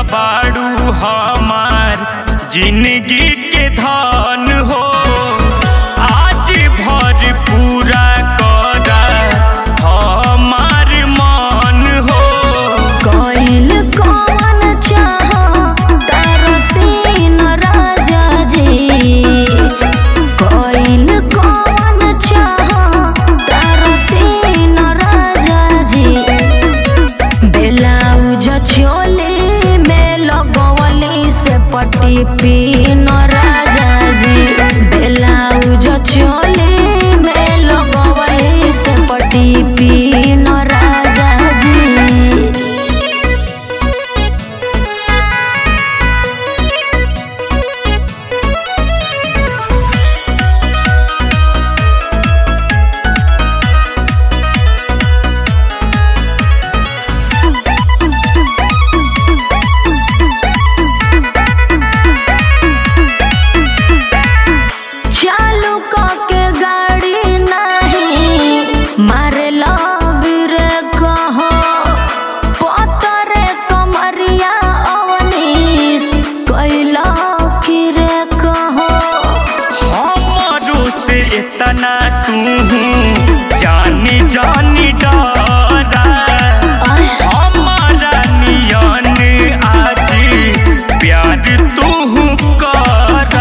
बाड़ू हमार जिंदगी के धन हो आज भर पूरा कर हमार मन हो कोइल कौन चाह तारो सीन राजा जी कोइल कौन चाह तारो सीन राजा जी ब्लाउज चोली में लगवली से पट्टी पीन राजा जी ब्लाउज चोली में लगवली से पट्टी पीन राजा जी चालू के गाड़ी नहीं मारे लबीर कहो पतरे कमरिया अवनीश कैला की रे कहो हमारो से इतना तू जानी जानी डरा हमारा नियन आज प्यार तू करा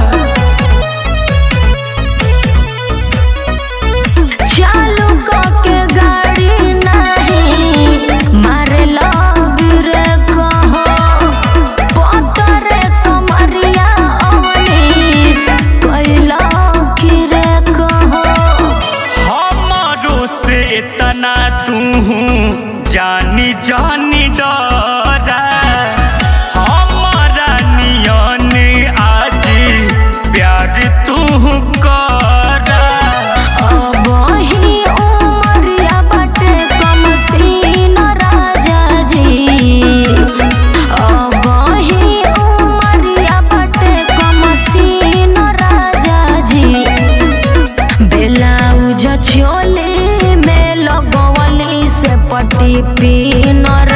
चालू के गाड़ी नहीं मारे लबीर कहो पतरे कमरिया अवनीश कैला की रे कहो हमारो से इतना तू जानी जानी डरा हमारा नियन आज प्यार तू करा अबही उमरिया बाटे कम सीन राजा जी अबही उमरिया बाटे कम सीन राजा जी ब्लाउज चोली में लगवली से पट्टी पीन